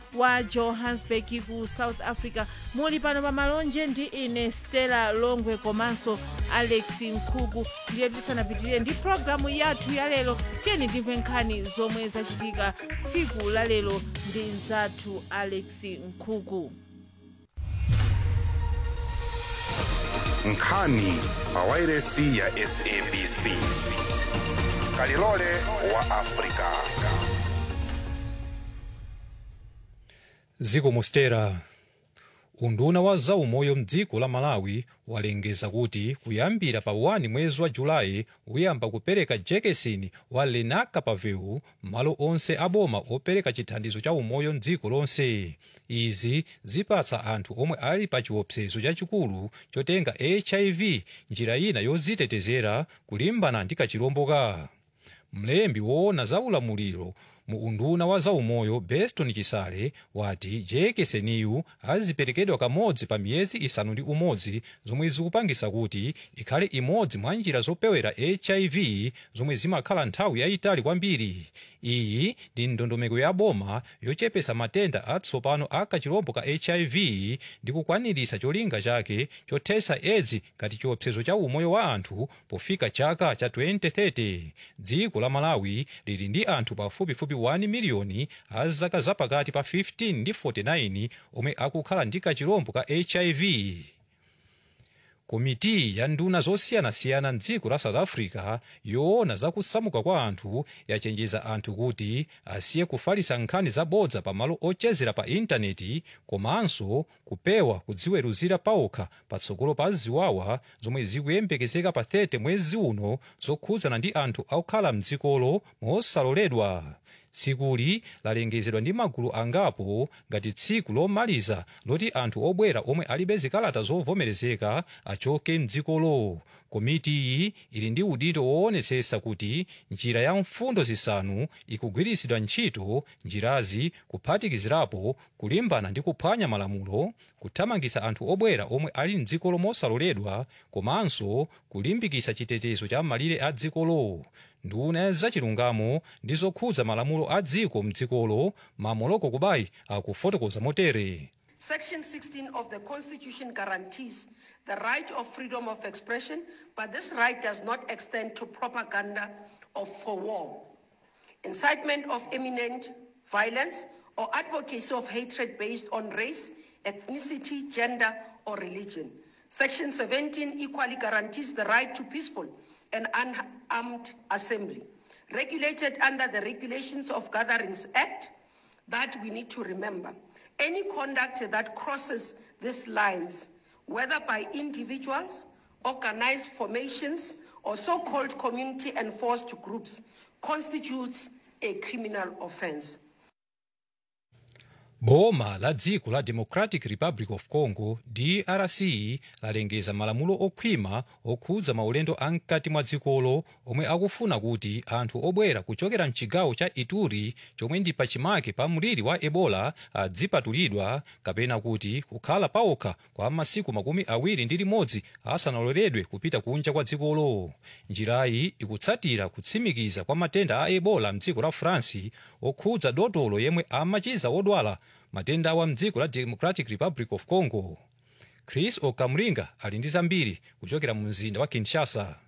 wa johannesburg ku south africa muli pano pa malonje ndi ine stella longwe komanso alex nkhuku ndiye tisanapitirire ndi programu yathu yalero tiyeni timve nkhani zomwe zachitika tsiku lalero ndi mzathu alex nkhuku nkhani pa wairesi ya sabc kalilole wa afrika ziko mostera unduna wa zaumoyo mdziko la malawi walengeza kuti kuyambira pa 1 mwezi wa julayi uyamba kupereka jekesini wa lenacapavir malo onse aboma opereka chithandizo cha umoyo mdziko lonse izi zipatsa anthu omwe ali pa chiopsezo chachikulu chotenga hiv njira ina yozitetezera kulimbana ndi kachilomboka mlembi woona za ulamuliro mu unduna wa zaumoyo beston chisale wati jekeseniyu aziperekedwa kamodzi pa miyezi isanu ndi umodzi zomwe zikupangisa kuti ikhale imodzi mwa njira zopewera hiv zomwe zimakhala nthawi yayitali kwambiri iyi ndi ndondomeko ya boma yochepesa matenda atsopano a kachilombo ka hiv ndi kukwanirisa cholinga chake chothesa edzi ngati chiopsezo cha umoyo wa anthu pofika chaka cha 2030 dziko la malawi lili ndi anthu pafupifupi 1 miliyoni a zaka zapakati pa 15 ndi 49 omwe akukhala ndi kachilombo ka hiv komiti ya nduna zosiyanasiyana mdziko la south africa yoona zakusamuka kwa anthu yachenjeza anthu kuti asiye kufalisa nkhani zabodza pa malo ochezera pa intaneti komanso kupewa kudziweruzira paokha patsogolo pa ziwawa zomwe zikuyembekezeka pa 30 mwezi uno zokhudzana ndi anthu akukhala mdzikolo mosaloledwa tsikuli lalengezedwa ndi magulu angapo ngati tsiku lomaliza loti anthu obwera omwe alibe zikalata zovomerezeka achoke mdzikolo komiti iyi ili ndi udindo woonetsetsa kuti njira ya mfundo zisanu ikugwiritsidwa ntchito njirazi kuphatikizirapo kulimbana ndi kuphwanya malamulo kuthamangitsa anthu obwera omwe ali mdzikolo mosaloledwa komanso kulimbikitsa chitetezo cha malire a dzikolo nduna zachilungamo ndi zokhudza malamulo a dziko mdzikolo mamoloko kubayi akufotokoza motere Section 16 of the Constitution guarantees the right of freedom of expression, but this right does not extend to propaganda of for war, incitement of imminent violence, or advocacy of hatred based on race, ethnicity, gender, or religion. Section 17 equally guarantees the right to peaceful and unarmed assembly, regulated under the Regulations of Gatherings Act, that we need to remember. Any conduct that crosses these lines, whether by individuals, organized formations, or so-called community enforced groups, constitutes a criminal offense. boma la dziko la democratic republic of congo drc lalengeza malamulo okhwima okhudza maulendo amkati mwa dzikolo omwe akufuna kuti anthu obwera kuchokera mchigawo cha ituri chomwe ndi pachimake pa mliri wa ebola adzipatulidwa kapena kuti kukhala paokha kwa masiku makumi awiri ndi limodzi asanaloledwe kupita kunja kwa dzikolo njirayi ikutsatira kutsimikiza kwa matenda a ebola mdziko la france okhudza dotolo yemwe amachiza odwala matenda awa mdziko la democratic republic of congo chris okamringa ali ndi zambiri kuchokera mu mzinda wa kinshasa